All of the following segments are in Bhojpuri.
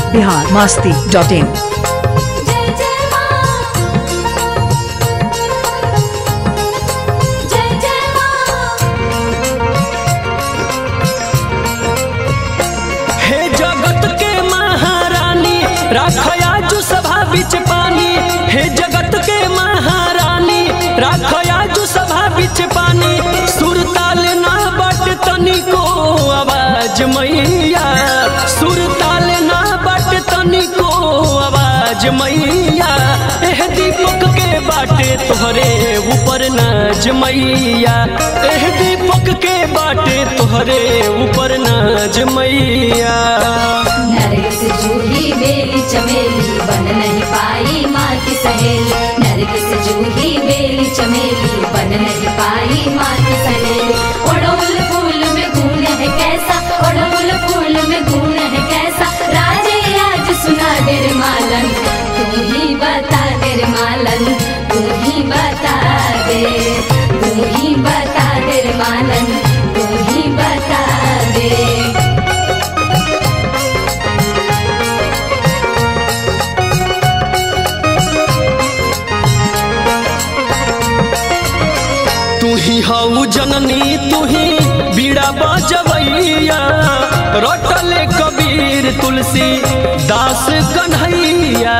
बिहार मास्ती डॉट इन जय जय मां जय जय मां हे जगत के महारानी राखया जो सभा बिच पानी हे जगत के महारानी राखया जो सभा बिच पानी सुरताल ना बट तनिको आवाज मैया सुरताल ना बट तनिको आवाज मैया एह दीपक के बाटे तोहरे ऊपर नाज मैया एह दीपक के बाटे तोहरे ऊपर नाज मैया नरगिस जूही बेली चमेली बन नहीं पाई माँ की सहेली नरगिस जूही बेली चमेली बन नहीं पाई माँ की सहेली ओढ़ोल फूल में गुण है कैसा ओढ़ोल फूल में गुण है कैसा राजे आज सुना डेर मालन तू ही बता डेर मालन तू ही बता दे तू ही बता डेर मालन तू ही बता दे तू ही हऊ जननी तू ही बीड़ा बजवैया रटले कबीर तुलसी दास कन्हैया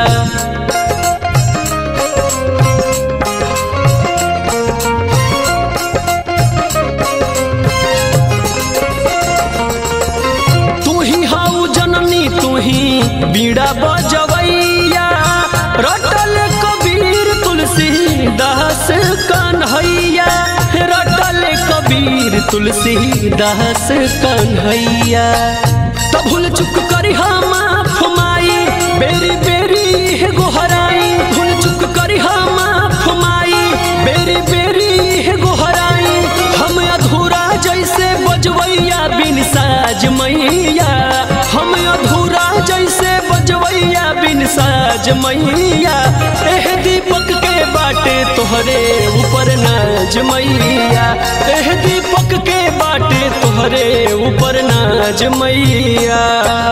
तू ही हऊ जननी तू ही बीड़ा बजवैया रटल कबीर तुलसी दास कन्हैया रटल कबीर तुलसी दास कन्हैया तब भूल चुक करी हम फुमाई बेरी बेरी हे गोहराई भूल चुक करी हम फुमाई बेरी बेरी हे गोहराई हम अधूरा जैसे बजवैया बिन साज मैया हम अधूरा जैसे बजवैया बिन साज मैया एह दीपक के बाटे तोहरे ऊपर नाज मैया एह दीपक के बाटे तोहरे ऊपर नाज मैया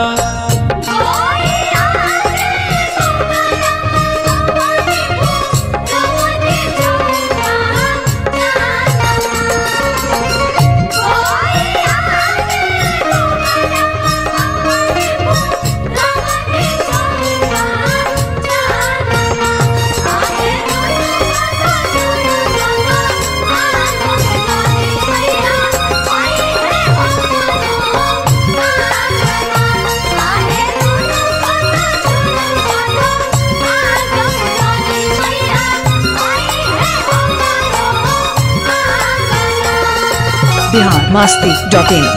बिहार मास्ती डॉट इन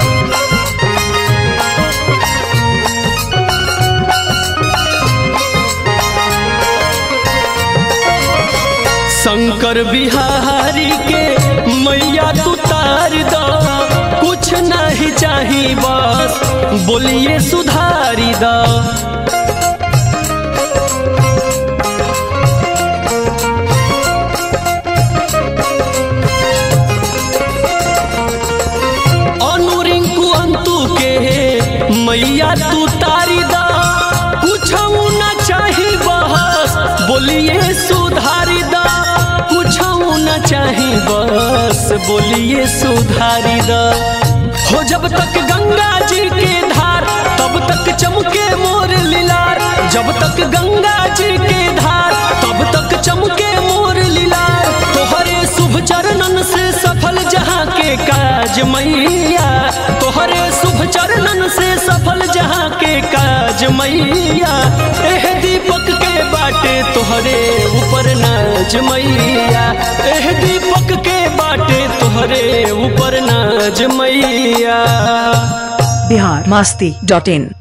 शंकर बिहारी के मैया तू तार द कुछ नहीं चाही बस बोलिए सुधारी द अनुरिंकु अंतु के मैया तू तारी द कुछ न चाही बस बोलिए सुधारी द कुछ न चाही बस बोलिए सुधारी द हो जब तक गंगा जी के धार तब तक चमके मोर लीलार जब तक गंगा जी के धार तब तक चमके मोर लीलार तोहरे शुभ चरणन से सफल जहाँ के काज मैया तोहरे शुभ चरणन से सफल जहाँ के काज मैया एह दीपक के बाटे तोहरे ऊपर नाज मैया एह दीपक के बाटे तोहरे ऊपर नाज मैया बिहार मास्ती डॉट इन